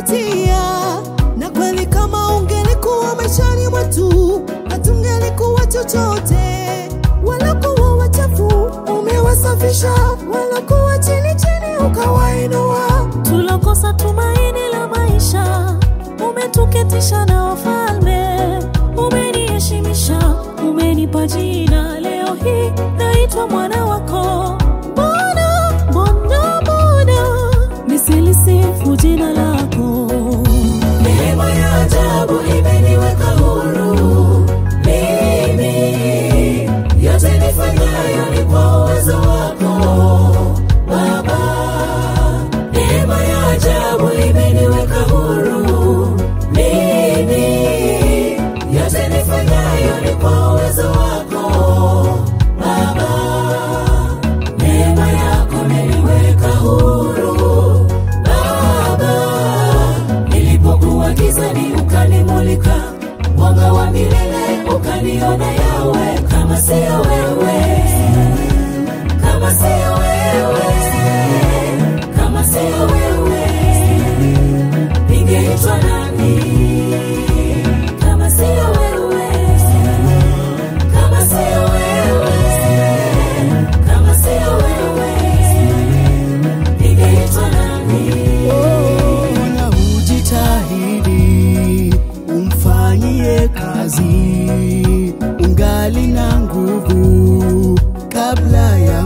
umetupatia, na kweli kama ungelikuwa maishani mwetu hatungelikuwa chochote. Walokuwa wachafu umewasafisha, walokuwa chini chini ukawainua. tulokosa tumaini la maisha, umetuketisha na wafalme, umeniheshimisha, umenipa jina. Leo hii naitwa mwana wako. Mbona, mbona, mbona nisilisifu jina lako? Neema ya ajabu imeniweka huru mimi, yote nifanyayo ni kwa uwezo wako Baba. Neema ya ajabu imeniweka huru mimi, yote nifanyayo ni kwa uwezo wako Baba. Neema yako imeniweka huru Baba. Nilipokuwa gizani ukanimulika, mwanga wa milele ukaniona yawe. Kama siyo wewe, kama siyo wewe, kama siyo wewe, ningeitwa nani? Kama siyo wewe, kama siyo wewe, kama siyo wewe, ningeitwa nani? Ona ujitahidi umfanyie kazi, ungali na nguvu kabla ya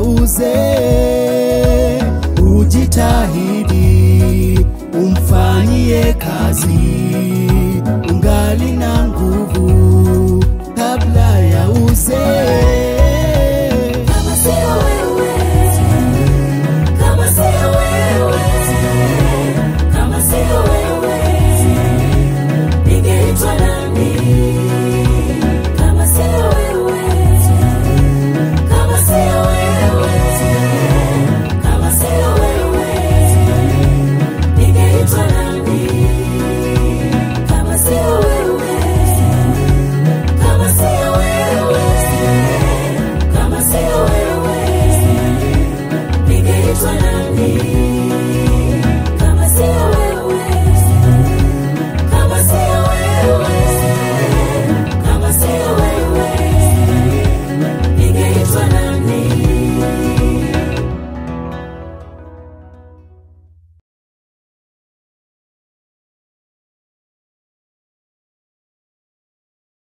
uzee. Ujitahidi umfanyie kazi,